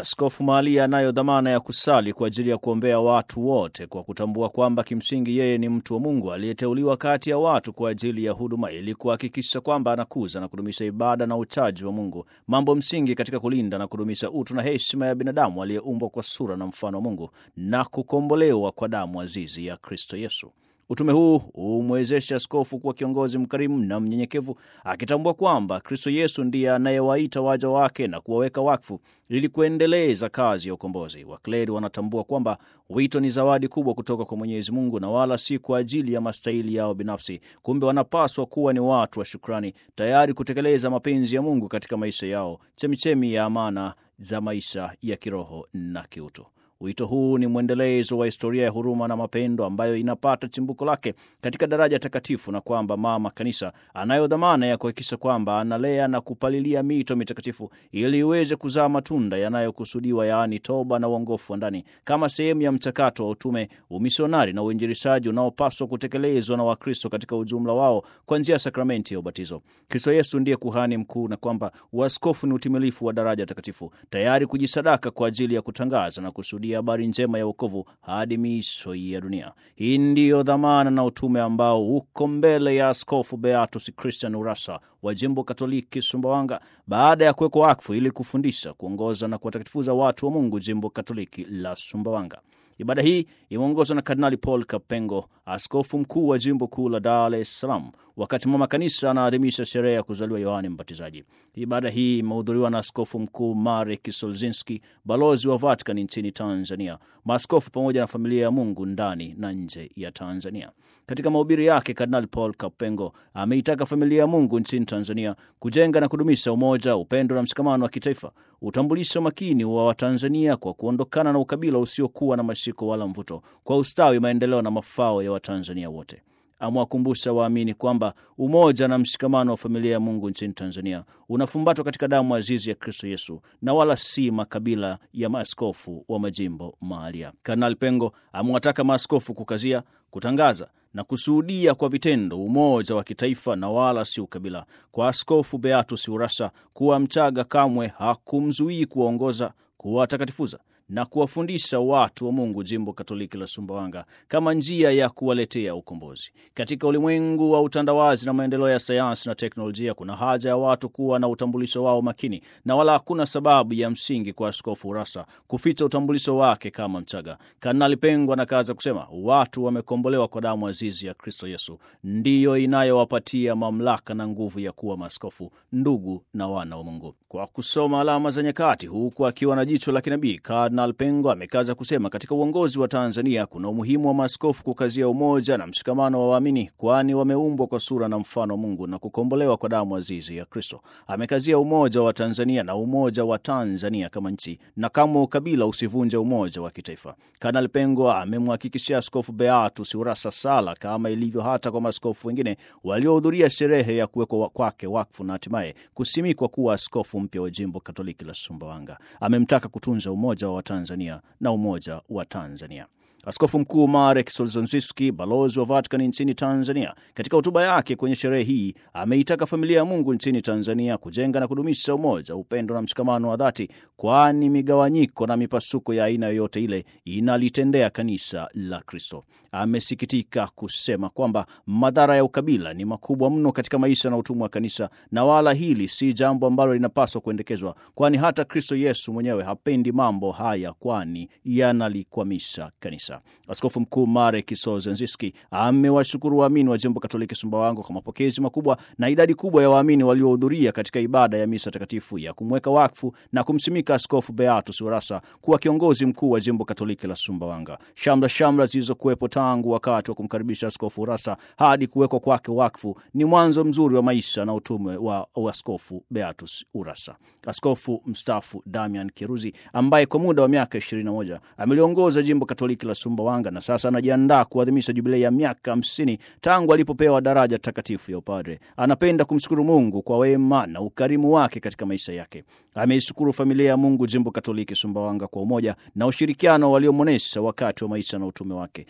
Askofu Mahalia anayo dhamana ya kusali kwa ajili ya kuombea watu wote kwa kutambua kwamba kimsingi yeye ni mtu wa Mungu aliyeteuliwa kati ya watu kwa ajili ya huduma ili kuhakikisha kwamba anakuza na kudumisha ibada na uchaji wa Mungu, mambo msingi katika kulinda na kudumisha utu na heshima ya binadamu aliyeumbwa kwa sura na mfano wa Mungu na kukombolewa kwa damu azizi ya Kristo Yesu. Utume huu humwezesha askofu kuwa kiongozi mkarimu na mnyenyekevu, akitambua kwamba Kristo Yesu ndiye anayewaita waja wake na kuwaweka wakfu ili kuendeleza kazi ya ukombozi. Wakleri wanatambua kwamba wito ni zawadi kubwa kutoka kwa Mwenyezi Mungu na wala si kwa ajili ya mastahili yao binafsi. Kumbe wanapaswa kuwa ni watu wa shukrani, tayari kutekeleza mapenzi ya Mungu katika maisha yao, chemichemi ya amana za maisha ya kiroho na kiutu. Wito huu ni mwendelezo wa historia ya huruma na mapendo ambayo inapata chimbuko lake katika daraja takatifu, na kwamba Mama Kanisa anayo dhamana ya kuhakikisha kwamba analea na kupalilia mito mitakatifu ili iweze kuzaa matunda yanayokusudiwa, yaani toba na uongofu wa ndani, kama sehemu ya mchakato wa utume, umisionari na uinjilishaji unaopaswa kutekelezwa na Wakristo katika ujumla wao kwa njia ya sakramenti ya ubatizo. Kristo Yesu ndiye kuhani mkuu, na kwamba uaskofu ni utimilifu wa daraja takatifu, tayari kujisadaka kwa ajili ya kutangaza na kusudi habari njema ya wokovu hadi miisho ya dunia. Hii ndiyo dhamana na utume ambao uko mbele ya Askofu Beatus Christian Urassa wa jimbo Katoliki Sumbawanga, baada ya kuwekwa wakfu ili kufundisha, kuongoza na kuwatakatifuza watu wa Mungu jimbo Katoliki la Sumbawanga. Ibada hii imeongozwa na Kardinali Paul Kapengo, askofu mkuu wa jimbo kuu la Dar es Salaam, wakati mama kanisa anaadhimisha sherehe ya kuzaliwa Yohane Mbatizaji. Ibada hii imehudhuriwa na askofu mkuu Marek Solzinski, balozi wa Vatican nchini Tanzania, maaskofu pamoja na familia ya Mungu ndani na nje ya Tanzania. Katika mahubiri yake, Kardinali Paul Kapengo ameitaka familia ya Mungu nchini Tanzania kujenga na kudumisha umoja, upendo na mshikamano wa kitaifa, utambulisho makini wa Watanzania kwa kuondokana na ukabila usiokuwa na mashiko wala mvuto, kwa ustawi, maendeleo na mafao ya Watanzania wote. Amewakumbusha waamini kwamba umoja na mshikamano wa familia ya Mungu nchini Tanzania unafumbatwa katika damu azizi ya Kristo Yesu na wala si makabila ya maaskofu wa majimbo mahalia. Kardinali Pengo amewataka maaskofu kukazia, kutangaza na kushuhudia kwa vitendo umoja wa kitaifa na wala si ukabila. Kwa Askofu Beatus Urassa, kuwa Mchaga kamwe hakumzuii kuwaongoza, kuwatakatifuza na kuwafundisha watu wa Mungu jimbo Katoliki la Sumbawanga kama njia ya kuwaletea ukombozi. Katika ulimwengu wa utandawazi na maendeleo ya sayansi na teknolojia, kuna haja ya watu kuwa na utambulisho wao makini, na wala hakuna sababu ya msingi kwa Askofu Urassa kuficha utambulisho wake kama Mchaga. Kardinali Pengo anakaza kusema watu wamekombolewa kwa damu azizi ya Kristo Yesu, ndiyo inayowapatia mamlaka na nguvu ya kuwa maaskofu, ndugu na wana wa Mungu. Kwa kusoma alama za nyakati, huku akiwa na jicho la kinabii Kardinal Pengo amekaza kusema katika uongozi wa Tanzania kuna umuhimu wa maaskofu kukazia umoja na mshikamano wa waamini, kwani wameumbwa kwa sura na mfano wa Mungu na kukombolewa kwa damu azizi ya Kristo. Amekazia umoja wa Tanzania na umoja wa Tanzania kama nchi, na kama ukabila usivunje umoja wa kitaifa. Kardinal Pengo amemhakikishia Askofu Beatus Urassa sala kama ilivyo hata kwa maaskofu wengine waliohudhuria sherehe ya kuwekwa kwake wakfu na hatimaye kusimikwa kuwa askofu mpya wa jimbo Katoliki la Sumbawanga. Amemtaka kutunza umoja wa Tanzania na umoja wa Tanzania. Askofu Mkuu Marek Solzhenitsyn, balozi wa Vatican nchini Tanzania, katika hotuba yake kwenye sherehe hii ameitaka familia ya Mungu nchini Tanzania kujenga na kudumisha umoja, upendo na mshikamano wa dhati, kwani migawanyiko na mipasuko ya aina yoyote ile inalitendea kanisa la Kristo. Amesikitika kusema kwamba madhara ya ukabila ni makubwa mno katika maisha na utumwa wa kanisa, na wala hili si jambo ambalo linapaswa kuendekezwa, kwani hata Kristo Yesu mwenyewe hapendi mambo haya, kwani yanalikwamisha kanisa. Askofu Mkuu Marek Solzhenitsyn amewashukuru waamini wa jimbo Katoliki Sumbawanga kwa mapokezi makubwa na idadi kubwa ya waamini waliohudhuria katika ibada ya misa takatifu ya kumweka wakfu na kumsimika Askofu Beatus Urassa kuwa kiongozi mkuu wa jimbo Katoliki la Sumbawanga. Shamra shamra zilizokuwepo tangu wakati wa kumkaribisha Askofu Urassa hadi kuwekwa kwake wakfu ni mwanzo mzuri wa maisha na utume wa Askofu Beatus Urassa. Askofu mstaafu Damian Kiruzi ambaye kwa muda wa miaka 21 ameliongoza jimbo Katoliki la Sumbawanga na sasa anajiandaa kuadhimisha jubilei ya miaka 50 tangu alipopewa daraja takatifu ya upadre. Anapenda kumshukuru Mungu kwa wema na ukarimu wake katika maisha yake. Ameishukuru familia ya Mungu jimbo Katoliki Sumbawanga kwa umoja na ushirikiano waliomwonyesha wakati wa maisha na utume wake kama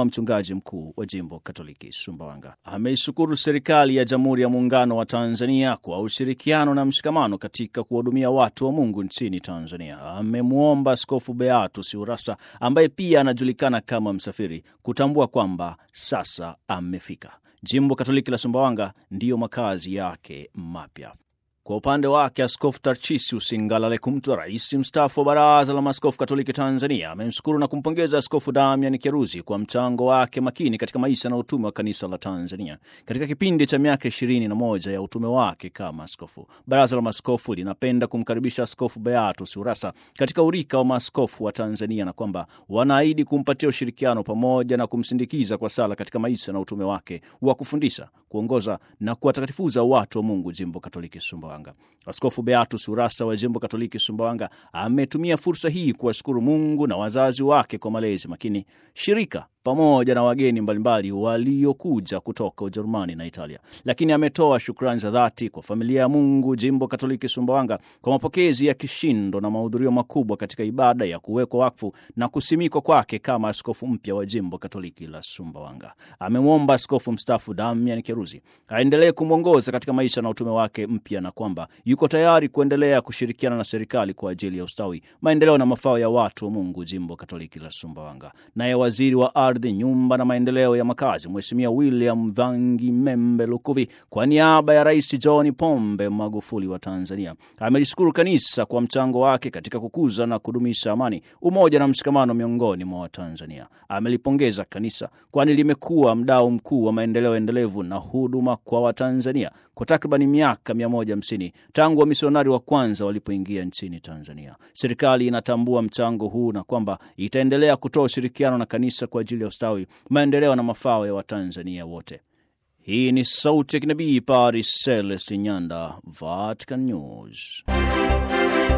mchungaji mkuu wa jimbo Katoliki Sumbawanga. Ameishukuru serikali ya Jamhuri ya Muungano wa Tanzania kwa ushirikiano na mshikamano katika kuwahudumia watu wa Mungu nchini Tanzania. Amemwomba Askofu Beatus Urassa ambaye pia anajulikana kama Msafiri kutambua kwamba sasa amefika. Jimbo Katoliki la Sumbawanga ndiyo makazi yake mapya. Kwa upande wake Askofu Tarchisius Ngalale Kumtwa, rais mstaafu wa Baraza la Maaskofu Katoliki Tanzania, amemshukuru na kumpongeza Askofu Damian Kieruzi kwa mchango wake makini katika maisha na utume wa kanisa la Tanzania katika kipindi cha miaka ishirini na moja ya utume wake kama askofu. Baraza la Maaskofu linapenda kumkaribisha Askofu Beatus Urassa katika urika wa maaskofu wa Tanzania na kwamba wanaahidi kumpatia ushirikiano pamoja na kumsindikiza kwa sala katika maisha na utume wake wa kufundisha, kuongoza na kuwatakatifuza watu wa Mungu jimbo Katoliki Sumbawanga. Askofu Beatus Urassa wa jimbo Katoliki Sumbawanga ametumia fursa hii kuwashukuru Mungu na wazazi wake kwa malezi makini, shirika pamoja na wageni mbalimbali waliokuja kutoka Ujerumani na Italia. Lakini ametoa shukrani za dhati kwa familia ya Mungu jimbo Katoliki Sumbawanga kwa mapokezi ya kishindo na mahudhurio makubwa katika ibada ya kuwekwa wakfu na kusimikwa kwake kama askofu mpya wa jimbo Katoliki la Sumbawanga. Amemwomba askofu mstaafu Damian Kieruzi aendelee kumwongoza katika maisha na utume wake mpya na kwamba yuko tayari kuendelea kushirikiana na serikali kwa ajili ya ustawi, maendeleo na mafao ya watu wa Mungu jimbo Katoliki la Sumbawanga. Naye waziri wa ardhi, nyumba na maendeleo ya makazi, Mheshimiwa William Vangi Membe Lukuvi, kwa niaba ya Rais John Pombe Magufuli wa Tanzania, amelishukuru kanisa kwa mchango wake katika kukuza na kudumisha amani, umoja na mshikamano miongoni mwa Watanzania. Amelipongeza kanisa kwani limekuwa mdau mkuu wa maendeleo endelevu na huduma kwa Watanzania kwa takribani miaka 150 tangu wamisionari wa kwanza walipoingia nchini Tanzania. Serikali inatambua mchango huu na kwamba itaendelea kutoa ushirikiano na kanisa kwa ajili ya ustawi, maendeleo na mafao ya Watanzania wote. Hii ni sauti ya kinabii Paris Celeste Nyanda, Vatican News.